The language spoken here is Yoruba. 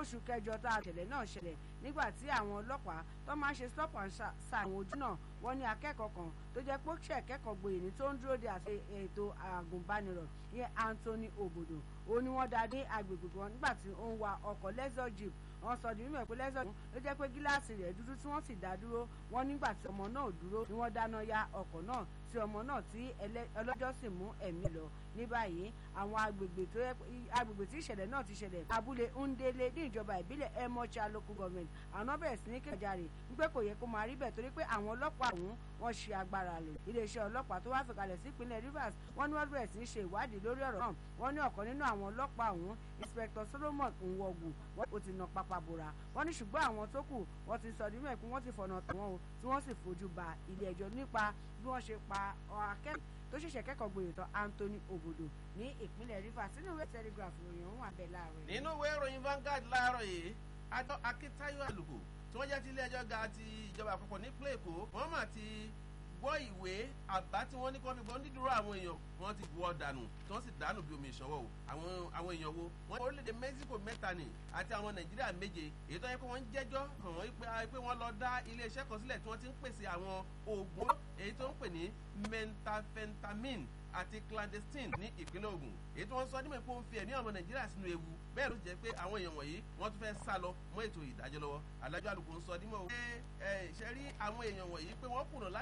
oṣù kẹjọ tá a tẹ̀lé náà ṣẹlẹ̀ nígbà tí àwọn ọlọ́pàá tó máa ń ṣe stop and sa àwọn ojú náà wọ́n ní akẹ́kọ̀ọ́ kan tó jẹ́ pé ṣe kẹ́kọ̀ọ́ gboyè ní tó ń dúró de àti ètò àgùnbánirọ̀ ìyẹn Anthony Obodo ó ní wọ́n dá dé agbègbè kan nígbà tí ó ń wa ọkọ̀ lexus jeep wọ́n sọ di mímọ̀ pé lexus ló jẹ́ pé gíláàsì rẹ̀ dúdú tí wọ́n sì dá dúró wọ́n nígbà tí ọmọ náà dúró ni wọ́n dáná ya ọkọ̀ náà tí ọmọ náà tí ọlọ́jọ́ sì mú ẹ̀mí lọ ní báyìí àwọn agbègbè tó yẹ agbègbè tí ìṣẹ̀lẹ̀ náà ti ṣẹlẹ̀ abúlé Ndélé ní ìjọba ìbílẹ̀ Emocha local government àwọn bẹ̀rẹ̀ sí ní kéjàre wípé kò yẹ kó máa rí bẹ́ẹ̀ torí pé àwọn ọlọ́pàá ọ̀hún wọ́n ṣe agbára lò iléeṣẹ́ ọlọ́pàá tó wá fìkalẹ̀ sí ìpínlẹ̀ Rivers wọ́n ní wọ́n bẹ̀rẹ̀ sí ní ṣe ìwádìí lórí ọ̀rọ̀ náà wọ́n ní ọ̀kan nínú àwọn ọlọ́pàá ọ̀hún Inspector Solomon Nwogu wọ́n ó ti nà pápá bora wọ́n ní ṣùgbọ́n àwọn tó kù wọ́n ti sọ nínú ẹ̀kún wọ́n ti fọ̀nà tàwọn o tí wọ́n sì fojú ba ilé ẹjọ́ nípa bí wọ́n ṣe pa akẹ́kọ̀ọ́ tó ṣẹ̀ṣẹ̀ kẹ́kọ̀ọ́ gboyè tán Anthony Obodo ní ìpínlẹ̀ Rivers nínú ìwé Telegraph ìròyìn ọ̀hún abẹ́ láàárọ̀ nínú ìwé ìròyìn Vanguard láàárọ̀ yìí adọ́ Akíntayọ̀ Àlùkò tí wọ́n jẹ́ ti ilé ẹjọ́ ga ti ìjọba àpapọ̀ nípínlẹ̀ Èkó wọ́n mà ti gbọ́ ìwé àbá tí wọ́n ní kí wọ́n fi gbọ́ dídúró àwọn èèyàn wọ́n ti wọ́ dànù tí wọ́n sì dànù bí omi ìṣọwọ́ o àwọn àwọn èèyàn wo wọ́n ní orílẹ̀-èdè Mexico mẹ́ta ni àti àwọn Nàìjíríà méje èyí tó yẹ pé wọ́n ń jẹ́jọ́ hàn wọ́n pé wọ́n lọ dá iléeṣẹ́ kan sílẹ̀ tí wọ́n ti ń pèsè àwọn oògùn èyí tó ń pè ní methamphetamine àti clandestine ní ìpínlẹ̀ Ògùn èyí tí wọ́n sọ nímọ̀ pé ó ń fi ẹ̀mí àwọn Nàìjíríà sínú ewu bẹ́ẹ̀ ló jẹ́ pé àwọn èèyàn wọ̀nyí wọ́n tún fẹ́ sá lọ mọ́ ètò ìdájọ́ lọ́wọ́ adájọ́ àlùkò ń sọ nímọ̀ pé ṣe rí àwọn èèyàn wọ̀nyí pé wọ́n kùnà